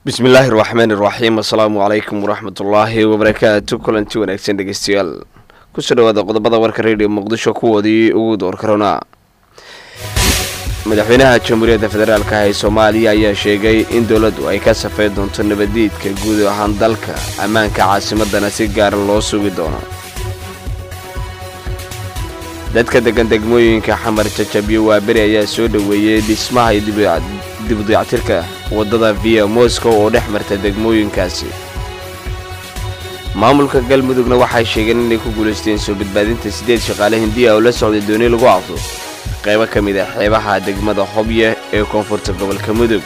bismillaahi raxmaan iraxiim assalaamu calaykum waraxmatullaahi wabarakaatu kulanti wanaagsan dhegeystayaal kusoo dhawaada qodobada warka radio muqdisho kuwoodii ugu doorkarona madaxweynaha jamhuuriyadda federaalk ee soomaaliya ayaa sheegay in dowladdu ay ka safey doonto nabadiidka guud ahaan dalka ammaanka caasimadana si gaara loo sugi doono dadka degan degmooyinka xamar jajabyo waaberi ayaa soo dhoweeyey dhismaha iyo dibudayactirka waddada via moscow oo dhex marta degmooyinkaasi maamulka galmudugna waxay sheegeen inay ku guulaysteen soo badbaadinta siddeed shaqaale hindiya oo la socday dooni lagu afdo qaybo ka mid a xeebaha degmada hobye ee koonfurta gobolka mudug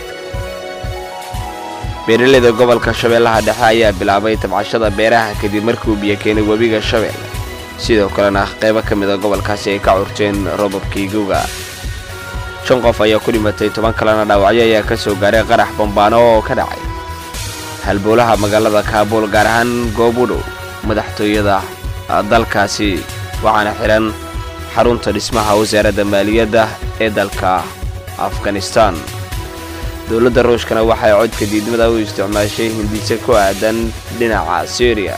beeraleyda gobolka shabeellaha dhexe ayaa bilaabay tabcashada beeraha kadib markuu biyo keenay webiga shabeelle sidoo kalena qaybo ka mid a gobolkaasi ay ka curteen robabkii guga shan qof ayaa ku dhimatay toban kalena dhaawacyo ayaa ka soo gaaray qarax bambaano oo ka dhacay halbowlaha magaalada kaabuul gaar ahaan goob u dhow madaxtooyada dalkaasi waxaana xidhan xarunta dhismaha wasaaradda maaliyadda ee dalka afghanistan dowladda ruushkana waxay codka diidmada u isticmaashay hindise ku aadan dhinaca syriya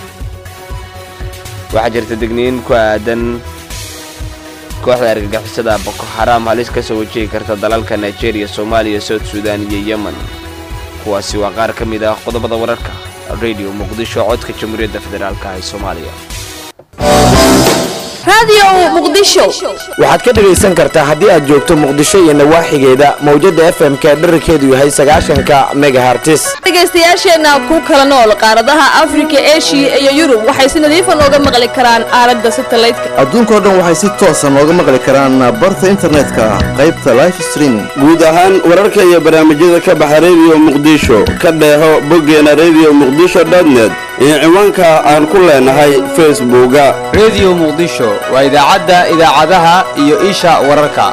waxaa jirta degniin ku aadan kooxda argagixisada boko xaraam halis ka soo wajihi karta dalalka nigeria soomaaliya south sudan iyo yemen kuwaasi waa qaar ka mid ah qodobada wararka radio muqdisho codka jamhuuriyadda federaalk ee soomaaliya waxaad ka dhegaysan kartaa haddii aad joogto muqdisho iyo nawaaxigeeda mawjada f m-ka dherarkeedu yahay sagaashanka megahartis dhegaystayaasheenna ku kala nool qaaradaha afrika eshiya iyo yurub waxay si nadiifa nooga maqli karaan aalada satalaydka adduunkao dhan waxay si toosa nooga maqli karaan barta internetka qaybta life streaming guud ahaan wararka iyo barnaamijyada ka baxa rediyo muqdisho ka dheeho boggeena rediyo muqdisho dotnet iyo ciwaanka aan ku leenahay facebooka rediyo muqdisho waa idaacadda idaacadaha iyo isha wararka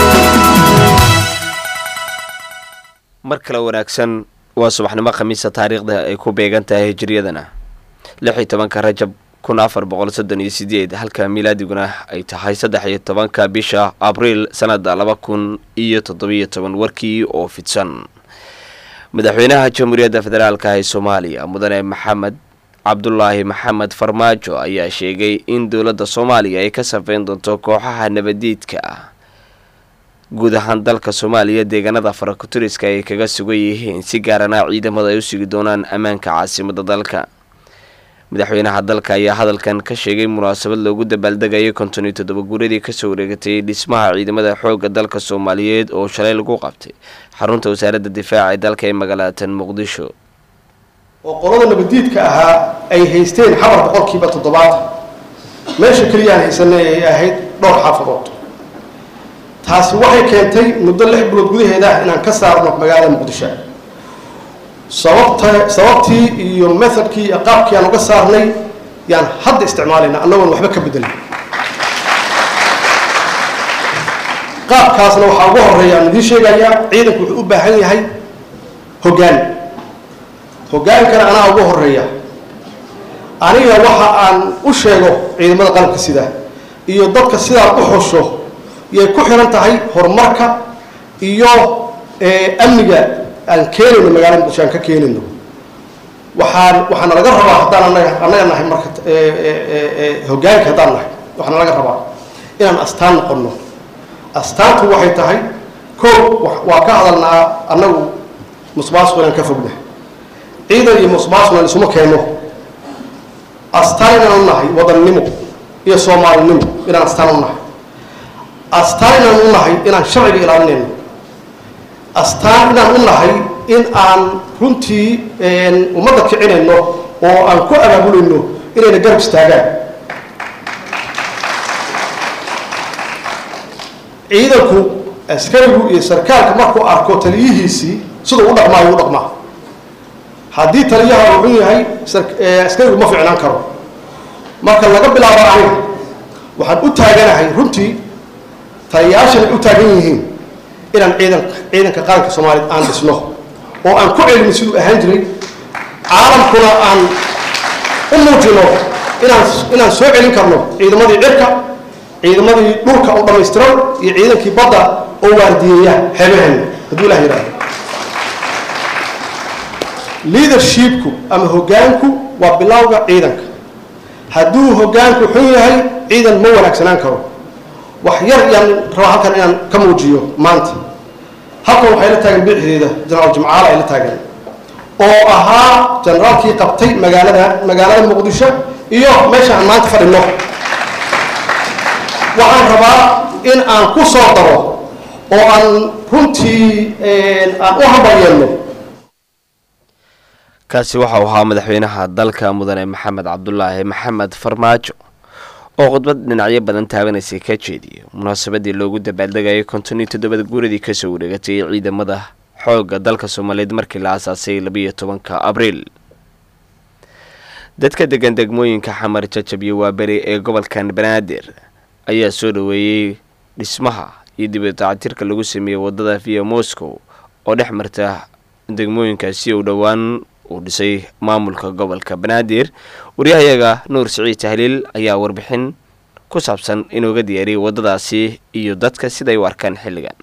mar kale wanaagsan waa subaxnimo khamiisa taariikhda ay ku beegan tahay hijiriyadana lix iyo tobanka rajab kun afar boqol soddon iyo sideed halka milaadiguna ay tahay saddex iyo tobanka bisha abriil sanada laba kun iyo toddobiyo toban warkii oo fidsan madaxweynaha jamhuuriyadda federaalk ee soomaaliya mudane maxamed cabdulaahi maxamed farmaajo ayaa sheegay in dowladda soomaaliya ay ka safeyn doonto kooxaha nabadiidka ah guud ahaan dalka soomaaliya deegaanada farakuturiska ay kaga sugan yihiin si gaarana ciidamada ay u sugi doonaan ammaanka caasimada dalka madaxweynaha dalka ayaa hadalkan ka sheegay munaasabad loogu dabaaldegayay konton iyo toddoba guuradii kasoo wareegatay dhismaha ciidamada xoogga dalka soomaaliyeed oo shalay lagu qabtay xarunta wasaaradda difaaca ee dalka ee magaalatan muqdisho oo qolada nabadiidka ahaa ay haysteen xabar boqolkiiba toddobaatan meesha keliyaan haysanay ay ahayd dhowr xaafadood taasi waxay keentay muddo lix bilood gudaheeda inaan ka saarno magaalada muqdisho sababta sababtii iyo methodkii iyo qaabkii aan uga saarnay yaan hadda isticmaalayna annagoon waxba ka bedelin qaabkaasna waxaa ugu horeeya aan idiin sheegayaa ciidanku wuxuu u baahan yahay hoggaan hoggaankana anaa ugu horeeya aniga waxa aan u sheego ciidamada qalabka sida iyo dadka sidaa u xusho yay ku xiran tahay horumarka iyo amniga aan keenayno magaalada muqdisho aan ka keenayno waxaan waxaana laga rabaa haddaan anaga annaga nahay marka hoggaanka haddaan nahay waxaana laga rabaa inaan astaan noqonno astaantu waxay tahay koo waa ka hadalnaa annagu musbaasku inaan ka fogna ciidan iyo musbaaskunan isuma keenno astaan inaan u nahay wadannimo iyo soomaalinimo inaan astaan u nahay astaan inaan u nahay inaan sharciga ilaalinayno astaan inaan u nahay in aan runtii ummadda kicinayno oo aan ku abaabulayno inayna garab istaagaan ciidanku askarigu iyo sarkaalka markuu arko taliyihiisii siduu u dhaqmaayo u dhaqmaa haddii taliyaha uu xun yahay askarigu ma ficnaan karo marka laga bilaabo aniga waxaan u taaganahay runtii taliyayaashan ay u taagan yihiin inaan ciidan ciidanka qaranka soomaaliya aan dhisno oo aan ku celino siduu ahaan jiray caalamkuna aan u muujino inaan inaan soo celin karno ciidamadii cirka ciidamadii dhulka oo dhammaystiran iyo ciidankii badda oo waardiyeeya xeebaheena hadduu ilah yidhahdo leadershipku ama hoggaanku waa bilowga ciidanka hadduu hoggaanku xun yahay ciidan ma wanaagsanaan karo wax yar yaan rabaa halkan inaan ka muujiyo maanta halkan waxay la taagan bidixdeeda jenaraal jimcaale ay la taagan oo ahaa generaalkii qabtay magaalada magaalada muqdisho iyo meesha aan maanta fadhino waxaan rabaa in aan ku soo daro oo aan runtii aan u hambalyeelno kaasi waxa uu ahaa madaxweynaha dalka mudane maxamed cabdulaahi maxamed farmaajo oo khudbad dhinacyo badan taabanaysay ka jeediyay munaasabadii loogu dabaaldegayay konton iyo toddobada guuradii kasoo wareegatay ciidamada xoogga dalka soomaaliyeed markii la aasaasay labiyo tobanka abriil dadka degan degmooyinka xamar jajab iyo waaberi ee gobolkan banaadir ayaa soo dhoweeyey dhismaha iyo dibadactirka lagu sameeyey wadada via moscow oo dhex marta degmooyinkaasi uu dhowaan uu dhisay maamulka gobolka banaadir waryahayaga nuur siciid tahliil ayaa warbixin ku saabsan inooga diyaariyay wadadaasi iyo dadka siday u arkaan xilligan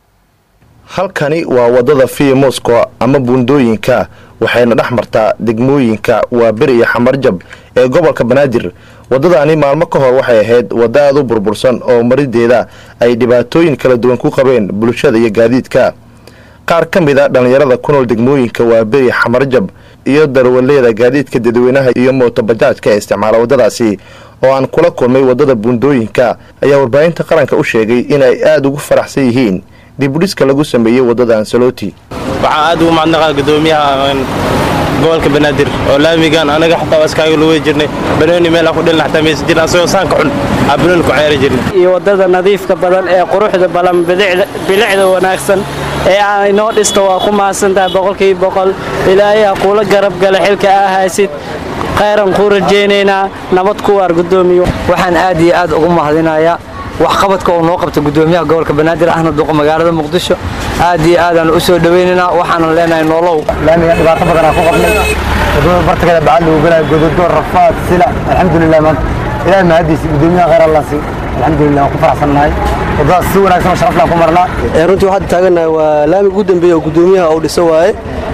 halkani waa wadada via moscow ama buundooyinka waxayna dhex martaa degmooyinka waaberi iyo xamarjab ee gobolka banaadir wadadani maalmo ka hor waxay ahayd wadda aad u burbursan oo marideeda ay dhibaatooyin kala duwan ku qabeen bulshada iyo gaadiidka qaar ka mid a dhallinyarada ku nool degmooyinka waaberi xamarjab iyo darwaleeda gaadiidka dadweynaha iyo mootobajaajka ee isticmaala waddadaasi oo aan kula kulmay waddada buundooyinka ayaa warbaahinta qaranka u sheegay inay aada ugu faraxsan yihiin dibudhiska lagu sameeyey waddada ansaloti waxaan aad ugu macnaqa gudoomiyaha gobolka banaadir oo laamigan anaga xataa iskaaga luwey jirnay banooni meel aan ku dhelna xataa maysan jirin asagoo saanka xun aa banooni ku ceeri jirnay iyo waddada nadiifka badan ee quruxda badan bilicda wanaagsan ee aan inoo dhisto waa ku mahadsantahay boqolkiiba boqol ilaahay ha kuula garab gala xilka aa haysid khayran kuu rajaynaynaa nabad ku waar gudoomiyo waxaan aad iyo aad ugu mahadinayaa waxqabadka uu noo qabta gudoomiyaha gobolka banaadir ahna duqa magaalada muqdisho aad iyo aadaan u soo dhawaynaynaa waxaanan leenahay noolow laamiga dhibaato badanaa ku qabnay wadada bartakeeda bacad lagu galaya gododo rafaad sila alxamdulilah maanta ilaahay mahadiisa gudoomiyaha khayr allah si alxamdulilah waan ku faraxsannahay wadadaas si wanaagsan oo sharaf laan ku marnaa runtii waxaan taagannahay waa laamiga ugu dambeeya oo gudoomiyaha uu dhiso waaye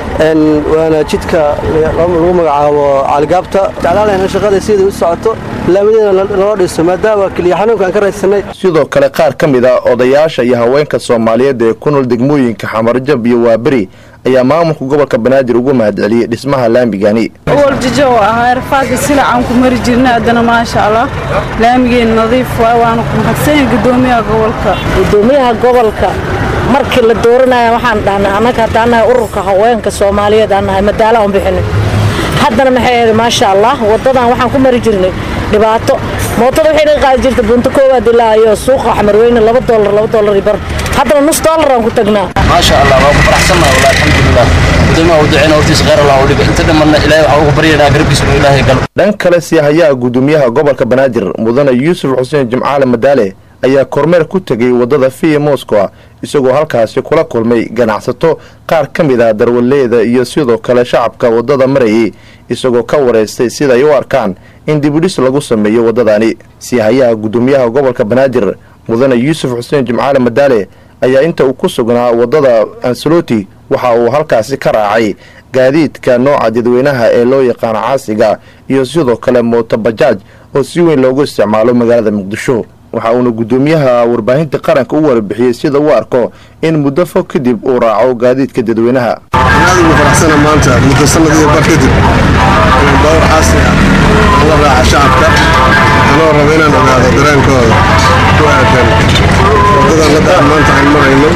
waana jidka lagu magacaabo caligaabta jeclaalayna shaqada siday u socoto laamideena naloo dhiso maadaama keliya xanuunka aan ka raydsanay sidoo kale qaar ka mid a odayaasha iyo haweenka soomaaliyeed ee ku nool degmooyinka xamarjab iyo waaberi ayaa maamulka gobolka banaadir ugu mahadceliyey dhismaha laamigani waljijo ahaa rafaadka silacaan ku mari jirna haddana maasha allah laamigeena nadiif waay waana ku mahadsanyahay gudoomiyaha gobolka gudoomiyaha gobolka markii la dooranaya waxaan dhahnay annaga haddaan nahay ururka haweenka soomaaliyeed aan nahay madaala aan bixinay haddana maxay ahayd maasha allah waddadan waxaan ku mari jirnay dhibaato mootada waxay naga qaadi jirta bunto koowaad ilaa iyo suuqa xamarweyne laba doolar laba doolar bar haddana nus doolar aan ku tagnaa maasha allah waa ku faraxsannaha wallah alxamdulilah gudoomiyaha u duceyna hortiisa khayr allah u dhiga inta dhimanna ilaahay waxaa ugu baryaynaa garabkiisa inuu ilaahay galo dhan kale siihayaha gudoomiyaha gobolka banaadir mudane yuusuf xuseen jimcaale madaale ayaa kormeer ku tegay waddada via moscow isagoo halkaasi kula kulmay ganacsato qaar ka mid ah darwaleeda iyo sidoo kale shacabka waddada marayay isagoo ka wareystay siday u arkaan in dibudhis lagu sameeyo waddadani siihayaha gudoomiyaha gobolka banaadir mudane yuusuf xuseen jimcaale madaale ayaa inta uu ku sugnaa waddada ansaloti waxa uu halkaasi ka raacay gaadiidka nooca dadweynaha ee loo yaqaano caasiga iyo sidoo kale mootobajaaj oo si weyn loogu isticmaalo magaalada muqdisho waxa uuna gudoomiyaha warbaahinta qaranka u warbixiyey sida uu arko in muddo fog kadib uu raaco gaadiidka dadweynaha aad ugu faraxsana maanta muddo sanad iyo bar kadib inaan baawar caasi ah la raaca shacabka anoo raba inaan ogaado dareenkooda ku aadan waddadan hadda aan maanta aan marayno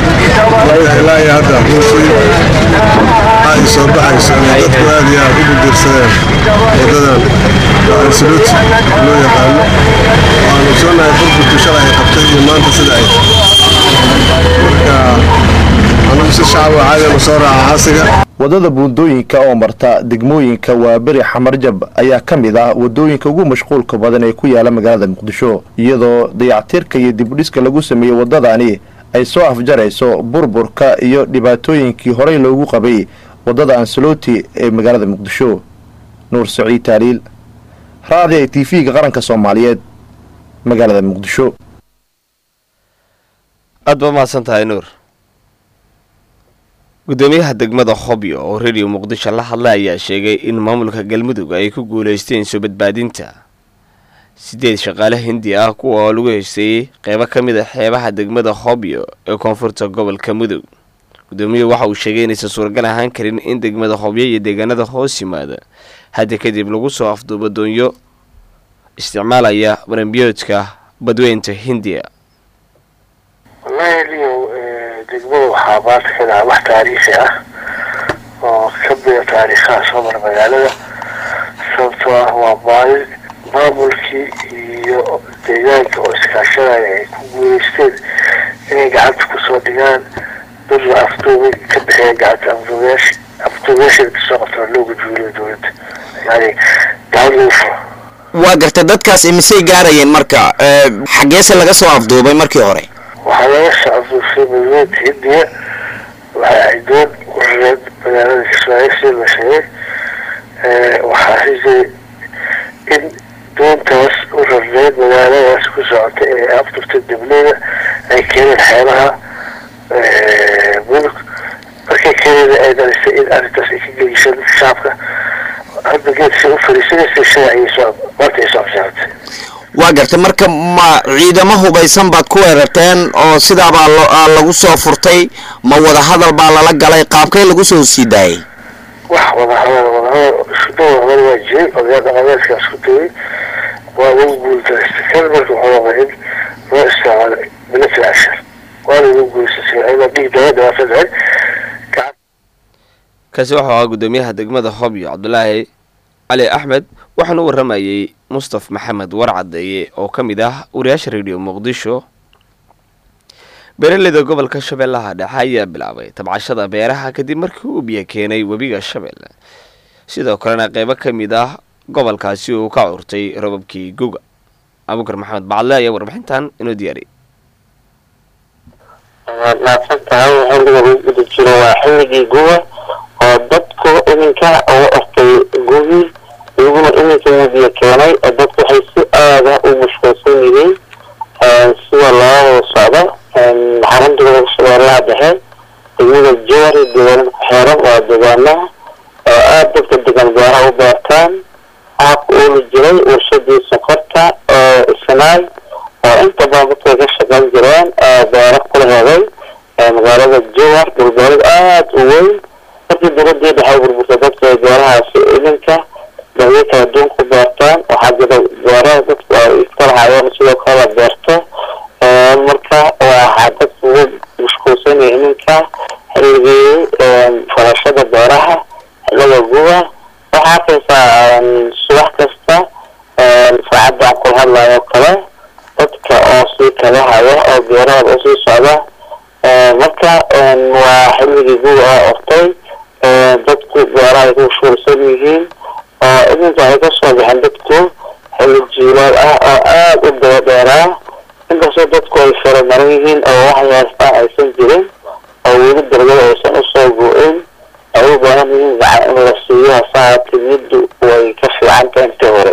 ilaa iyo hadda runtii ay soo baxayso inay dadku aad iyo aad u gudirsadeen waddadan ansaluuti loo yaqaano waanu soonahay burburkii shalay ay qabtay iyo maanta sida ay marka anagu si shacab caadianu soo raaca caasiga waddada buundooyinka oo marta degmooyinka waaberi xamarjab ayaa ka mid ah waddooyinka ugu mashquulka badan ee ku yaala magaalada muqdisho iyadoo dayactirka iyo dibudhiska lagu sameeyey waddadani ay soo afjarayso burburka iyo dhibaatooyinkii horey loogu qabay waddada ansaloti ee magaalada muqdisho nuur saciid taaliil raadiya t v-ga qaranka soomaaliyeed magaalada muqdisho aad ba mahadsan tahay nuur gudoomiyaha degmada hobyo oo radio muqdisho la hadlay ayaa sheegay in maamulka galmudug ay ku guuleysteen soo badbaadinta sideed shaqaale hindi ah kuwa oo lagu heysteeyey qeybo ka mid a xeebaha degmada hobyo ee koonfurta gobolka mudug gudoomiyuhu waxa uu sheegay inaysan suuragal ahaan karin in degmada hobyo iyo deegaanada hoos yimaada hadda kadib lagu soo afduubo doonyo isticmaalaya barambiyoodka badweynta hindiya wallahi liyow degmada waxaa maanta ka dhaca wax taariikhi ah oo ka mida taariikhaha soo mara magaalada sababtoo ah waa maalin maamulkii iyo deegaanka oo iskaashanaya ay ku guuleysteen inay gacanta kusoo dhigaan dad la afduubay ka bixiyeen gacanta afduubayaasha afduubayaasha kasoo qabtana looga juuliyo dowladda yani gacan lagu furo waa gartay dadkaas imisay gaarayeen marka ee, xaggeese laga soo afduubay markii hore waxaa laga soo afduufay badweynta hindiya waxay ahayd doon warareed magaalada kismaaciil sida la sheegay Eh, waxaa xisay in doontaas u rarneed magaaladaas ku socotay ee afdurtay degmada ay keeneen xeebaha eh, mudug markay keeneen ay dhalisay in arrintaas ay ka gelisay dadka shacabka hadda geedka u fariisanaysa shalay ayay soo maanta ay soo absaaratay waa gartay marka ma ciidamo hubaysan baad ku weerarteen oo sidaabaa lo- aa lagu soo furtay ma wadahadal baa lala galay qaabkay lagu soo sii daayay wax wadahadal wadahadal isku wadahadal waa jiray odayaal dhaqameedkaa isku dayay waa lagu guuldareystay kan marka wuxuu noqday in loo isticmaalo military action waana lagu guulaystay ayadoo dhiig daba dhibaato dhacay kaasi wuxuu ahaa gudoomiyaha degmada hobyo cabdulaahi cali axmed waxaana u waramayey mustaf maxamed warcadeeye oo ka mid ah wariyaasha radio muqdisho beeraleyda gobolka shabeellaha dhexe ayaa bilaabay tabcashada beeraha kadib markii uu biyo keenay webiga shabeelle sidoo kalena qeybo ka mid ah gobolkaasi uu ka curtay robabkii guga abukar maxamed bacadle ayaa warbixintan inoo diyaariyay waad mahadsan tahay xilliga lagu guda jiro waa xilligii guba oo dadku iminka ugu ortay gubi iyaguna iminka mudiya keenay oo dadku waxay si aada u mashquulsan yihiin sida loo wada socdo xarunta gobolka shabeellaha dhexe degmada jowari deegaanada ku xeeran waa deegaanaha oo aada dadka degan beeraha u beertaan waxaa ku ooli jiray warshadii sokorta oo isnaay oo inta badan dadka ay ka shaqayn jireen oo beero kula heday ee magaalada jowar dhulbeerid aada u weyn markii dowladii dhexe burburtay dadka ay beerahaasi iminka dawyo kala duwan ku beertaan waxaa jira beeraha dadku ay iska lahaayeen sidoo kale la beerto Ee, marka waxaa dadku ugu mashquulsanaya iminka xilligii falashada beeraha xilliga guba waxaa arkaysaa subax kasta saacadda aan kula hadlayo kale dadka oo sii kala haya oo beerahooda usii socda Ee, marka een, waa xilligii guba oo ortay Ee, dadku beeraha ay ku mashquulsan yihiin oo iminka ay ka soo baxeen dadku xilli jiilaal ah oo aada u daba dheeraa inkastoo dadku ay faramaran yihiin oo wax yeestaan aysan jirin oo weli darbada aysan usoo go-in ay u baahan yihiin gacan in la siiyo hasaa timiddu way ka fiican tahay intii hore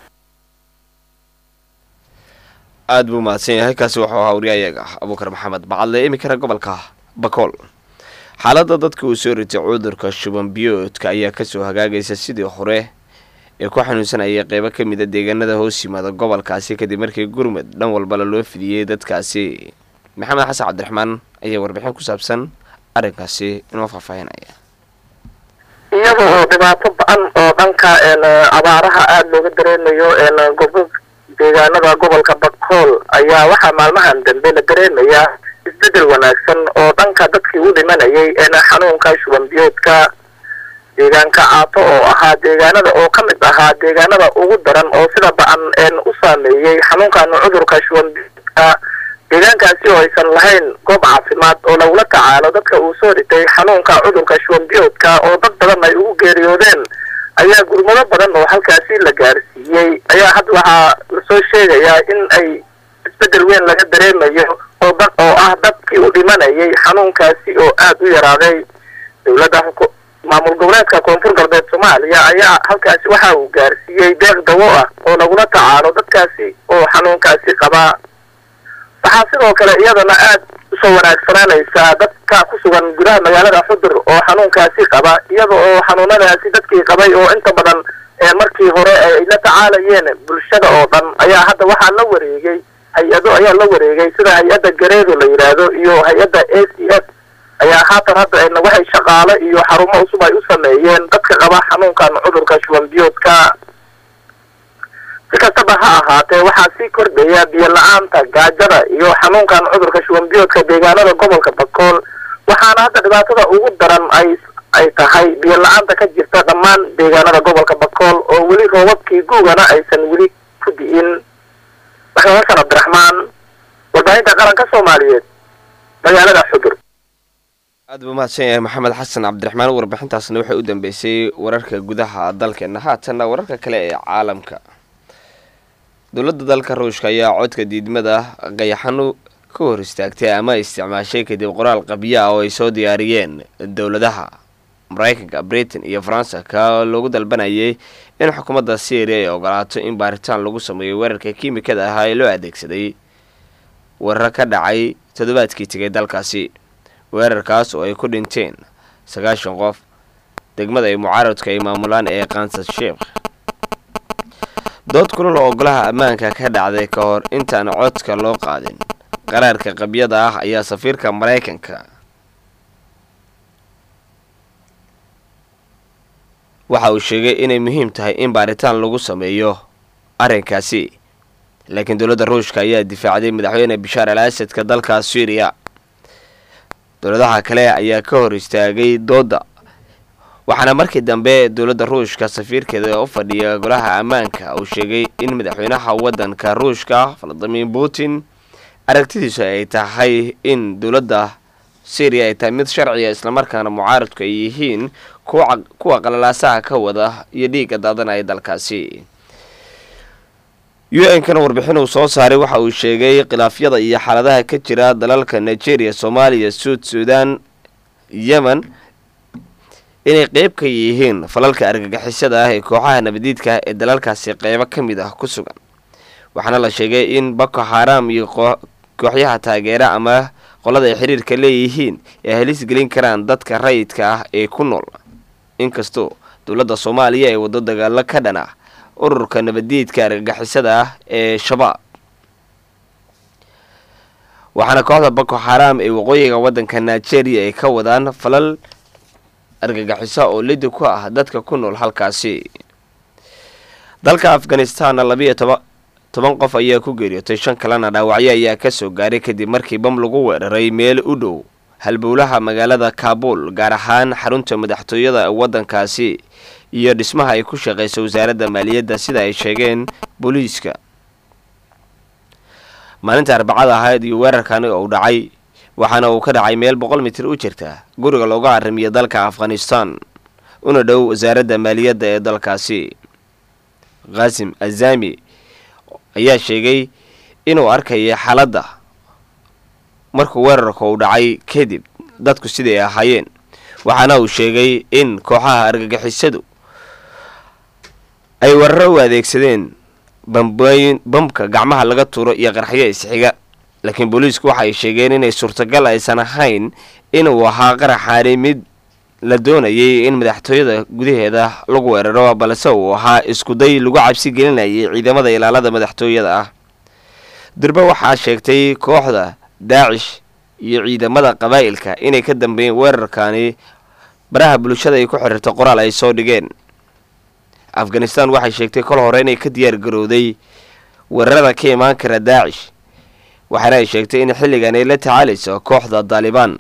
aada buu mahadsan yahay kaasi wuxuu ahaa wariyayaga abuukar maxamed bacadle iminkana gobolka bakool xaaladda dadka uu soo ritay cudurka shuban biyoodka ayaa kasoo hagaagaysa sidii hore ee ku xanuunsanayay qeybo ka mid a deegaanada hoos yimaada gobolkaasi kadib markii gurmud dhan walbala loo fidiyey dadkaasi maxamed xasan cabdiraxmaan ayaa warbixin ku saabsan arrinkaasi inoo faahfaahinaya iyada oo dhibaato ba-an oo dhanka een, abaaraha aada looga dareemayo een, gobo deegaanada gobolka bakool ayaa waxaa maalmahan dambe la dareemayaa isbedel wanaagsan oo dhanka dadkii u dhimanayay een, xanuunka shuban biyoodka deegaanka caato oo ahaa deegaanada oo ka mid ahaa deegaanada ugu daran oo sida ba-an een, u saameeyey xanuunkan cudurka shuban biyoodka deegaankaasi oo aysan lahayn goob caafimaad oo lagula tacaalo dadka uu soo ritay xanuunka cudurka shuban biyoodka oo dad badan ay ugu geeriyoodeen ayaa gurmado badan oo halkaasi la gaarsiiyey ayaa hadda waxaa lasoo sheegayaa in ay isbedel weyn laga dareemayo oo dad oo ah dadkii u dhimanayay xanuunkaasi oo aada u yaraaday dowladda xuku- maamul goboleedka koonfur galbeed soomaaliya ayaa halkaasi waxa uu gaarsiiyey deeq dawo ah oo lagula tacaalo dadkaasi oo xanuunkaasi qabaa waxaa sidoo kale iyadana aad usoo wanaagsanaanaysaa dadka ku sugan gudaha magaalada xudur oo xanuunkaasi qaba iyada oo xanuunadaasi dadkii qabay oo inta badan ee markii hore ay la tacaalayeen bulshada oo dhan ayaa hadda waxaa la wareegay hay-ado ayaa la wareegay sida hay-adda gareedo la yidhaahdo iyo hay-adda a c s ayaa haatan hadda ayna waxay shaqaale iyo xarumo cusub ay u sameeyeen dadka qaba xanuunkan cudurka shuban biyoodka si kastaba ha ahaatee waxaa sii kordhaya biyo la-aanta gaajada iyo xanuunkan cudurka shuban biyoodka deegaanada gobolka bakool waxaana hadda dhibaatada ugu daran ay ay tahay biyo la-aanta ka jirta dhammaan deegaanada gobolka bakool oo weli roobabkii guugana aysan weli ku di'in maxamed xasan cabdiraxmaan warbaahinta qaranka soomaaliyeed magaalada xudur aad buu mahadsan yahay maxamed xasan cabdiraxmaan warbixintaasna waxay u dambeysay wararka gudaha dalkeena haatanna wararka kale ee caalamka dowladda dalka ruushka ayaa codka diidmada qayaxano ka hor istaagtay ama isticmaashay kadib qoraal qabyo ah oo ay soo diyaariyeen dowladaha maraykanka britain iyo faransa ka loogu dalbanayay in xukuumadda syria ay ogolaato in baaritaan lagu sameeyo weerarka kiimikada ahaa ee loo adeegsaday weerar ka dhacay toddobaadkii tegay dalkaasi weerarkaas oo ay ku dhinteen sagaashan qof degmada ay mucaaradka ay maamulaan ee kansas sheekh dood kulul oo golaha ammaanka ka dhacday ka hor intaan codka loo qaadin qaraarka qabyada ah ayaa safiirka maraykanka waxa uu sheegay inay muhiim tahay in baaritaan lagu sameeyo arrinkaasi laakiin dowladda ruushka ayaa difaacday madaxweyne bishaar al asadka dalka syriya dowladaha kale ayaa ka hor istaagay doodda waxaana markii dambe dowladda ruushka safiirkeeda u fadhiya golaha ammaanka uu sheegay in madaxweynaha waddanka ruushka valadimir putin aragtidiisu ay tahay in dowladda syriya ay tahay mid sharciya islamarkaana mucaaradku ay yihiin kuwa qalalaasaha ka wada iyo dhiigga daadanaya dalkaasi u n kana warbixin uu soo saaray waxa uu sheegay khilaafyada iyo xaaladaha ka jira dalalka nigeria soomaaliya suud suudan yemen inay qeyb ka yihiin falalka argagixisada ah ee kooxaha nabadiidka ee dalalkaasi qeybo ka mid ah ku sugan waxaana la sheegay in boko haram iyo kooxyaha taageera ama qolada ay xiriirka leeyihiin ay halis gelin karaan dadka rayidka ah ee ku nool inkastoo dowladda soomaaliya ay waddo dagaalo ka dhan ah ururka nabadiidka argagixisada ah ee shabaab waxaana kooxda boko haram ee waqooyiga waddanka nigeria ay ka wadaan falal argagaxiso oo lidi ku ah dadka ku nool halkaasi dalka afghanistanna labiiyo toba toban qof ayaa ku geeriyootay shan kalena dhaawacyo ayaa kasoo gaaray kadib markii bam lagu weeraray meel u dhow halbowlaha magaalada kaabul gaar ahaan xarunta madaxtooyada waddankaasi iyo dhismaha ay ku shaqeysa wasaaradda maaliyadda sida ay sheegeen booliiska maalinta arbacada ahayd iyo weerarkani uu dhacay waxaana uu ka dhacay meel boqol mitir u jirta guriga looga arrimiyo dalka afghanistan una dhow wasaaradda maaliyadda ee dalkaasi khaasim azami ayaa sheegay inuu arkaya xaaladda markuu weerarka uu dhacay kadib dadku siday ahaayeen waxaana uu sheegay in kooxaha argagixisadu ay weeraro u adeegsadeen bambooyin bamka gacmaha laga tuuro iyo qarxyo isxiga laakiin booliisku waxa ay sheegeen inay suurtagal aysan ahayn inuu ahaa qaraxaani mid la doonayay in madaxtooyada gudaheeda lagu weeraro balse uu ahaa iskuday lagu cabsi gelinayay ciidamada ilaalada madaxtooyada ah durbe waxaa sheegtay kooxda daacish iyo ciidamada qabaa'ilka inay ka dambeeyeen weerarkani baraha bulshada ay ku xiriirta qoraal ay soo dhigeen afghanistan waxay sheegtay kol hore inay ka diyaar garowday weerarada ka imaan kara daacish waxaana ay sheegtay in xilligan ay la tacaalayso kooxda daalibaan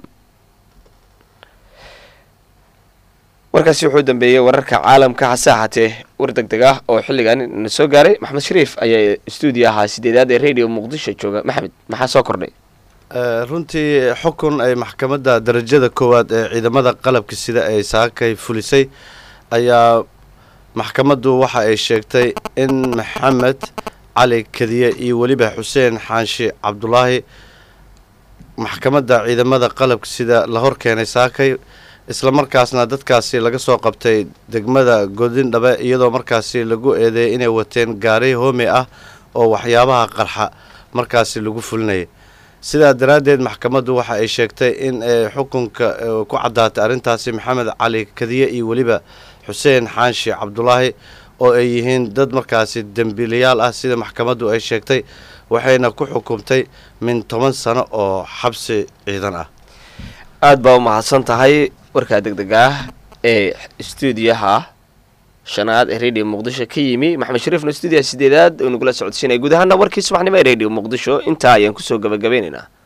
warkaasi wuxuu dambeeyey wararka caalamka hase ahaatee war deg deg ah oo xilligan na soo gaaray maxamed shariif ayaa stuudio ahaa sideedaad ee radio muqdisho jooga maxamed maxaa soo kordhay runtii xukun ay maxkamadda darajada koowaad ee ciidamada qalabka sida ay saakay fulisay ayaa maxkamaddu waxa ay sheegtay in maxamed cali kadiye iyo weliba xuseen xaanshi cabdulaahi maxkamadda ciidamada qalabka sida la hor keenay saakay islamarkaasna dadkaasi laga soo qabtay degmada godindhabe iyadoo markaasi lagu eedeeyay inay wateen gaari hoome ah oo waxyaabaha qarxa markaasi lagu fulinayay sidaa daraaddeed maxkamaddu waxa ay sheegtay in ay xukunka eh, ku caddaatay arrintaasi maxamed cali kadiye iyo weliba xuseen xaanshi cabdulaahi oo ay yihiin dad markaasi dembiilayaal ah sida maxkamaddu ay sheegtay waxayna ku xukumtay min toban sano oo xabsi ciidan ah aada baa u mahadsan tahay warkaa deg deg ah ee stuudiyaha shanaad ee radio muqdisho ka yimi maxamed shariifna stuudiyaha sideedaad oo nagula socodsiinaya guud ahaana warkii subaxnimo ee radio muqdisho intaa ayaan kusoo gabagabeynaynaa